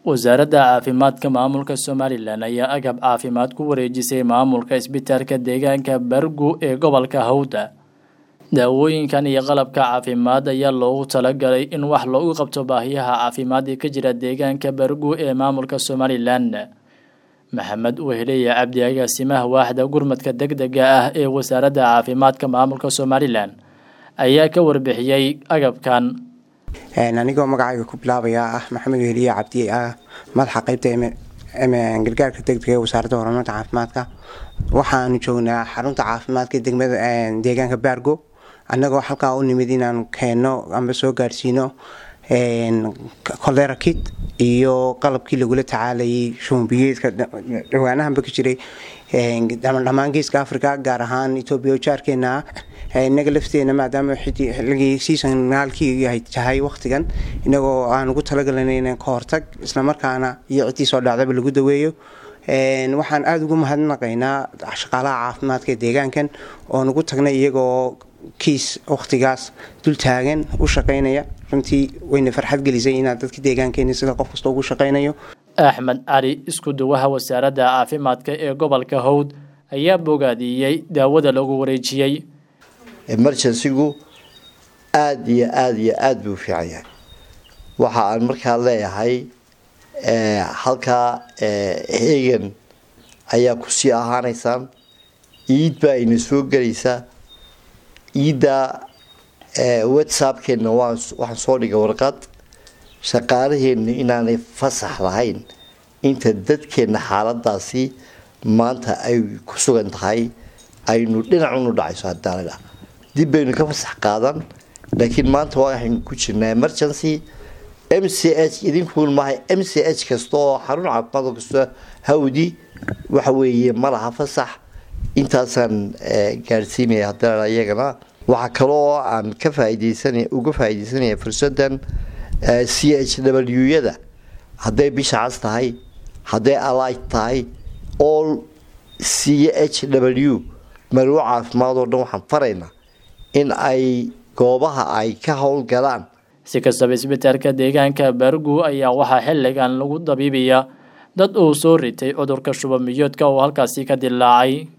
wasaaradda caafimaadka maamulka somalilan ayaa agab caafimaad ku wareejisay maamulka isbitaalka deegaanka bargu ee gobolka hawda daawooyinkan iyo qalabka caafimaad ayaa loogu talagalay in wax loogu qabto baahiyaha caafimaad ee ka jira deegaanka bargu ee maamulka somalilan maxamed weheleya cabdi agaasimaha waaxda gurmadka degdega ah ee wasaaradda caafimaadka maamulka somalilan ayaa ka warbixiyey agabkan anigoo magacayga ku bilaabaya ah maxamed weheliye cabdi ah madaxa qeybta gargaarka degdega ee wasaaradda horumarinta caafimaadka waxaanu joognaa xarunta caafimaadka degmada deegaanka baargo annagoo halkaa u nimid inaanu keenno amba soo gaadhsiino kolera kit iyo qalabkii lagula tacaalayay shumbiyeedka dhawaanahanba ka jiray dhammaan geeska africa gaar ahaan etoobiya oo jaarkeena ah inaga lafteena maadaama xilligii seasonaalkii tahay waqtigan inagoo aan ugu talagalana inaan ka hortag islamarkaana iyo ciddii soo dhacdaba lagu daweeyo waxaan aada ugu mahadnaqaynaa shaqaalaha caafimaadka ee deegaankan oon ugu tagnay iyagoo kiis waqtigaas dul taagan u shaqaynaya runtii wayna farxad gelisay inaad dadka deegaankeena sida qof kasta ugu shaqaynayo axmed cali isku duwaha wasaaradda caafimaadka ee gobolka hawd ayaa bogaadiyey daawada lagu wareejiyey emergencygu aada iyo aada iyo aada buu u fiican yahay waxa aan markaa leeyahay halkaa hegan ayaa kusii ahaanaysaan iid baa ina soo gelaysaa iidda whatsappkeenna waxaan soo dhigay warqad shaqaalaheenna inaanay fasax lahayn inta dadkeenna xaaladaasi maanta ay ku sugan tahay aynu dhinacunu dhacayso hadaalaa dib baynu ka fasax qaadan laakiin maanta waxaynu ku jirnaa emergency m c h idinkuun maahay m c h kasta oo xarun caafimaad oo kasta hawdi waxa weeye ma laha fasax intaasaan gaadhsiinaya hadalaa iyagana waxaa kaloo aan ka faaideysana uga faaideysanaya fursadan c h w yada hadday bisha cas tahay hadday alight tahay all c h w marwo caafimaad oo dhan waxaan faraynaa in ay goobaha ay ka howlgalaan si kastaba isbitaalka deegaanka bargu ayaa waxaa xilligan lagu dabiibaya dad uu soo ritay cudurka shubamiyoodka oo halkaasi ka dilaacay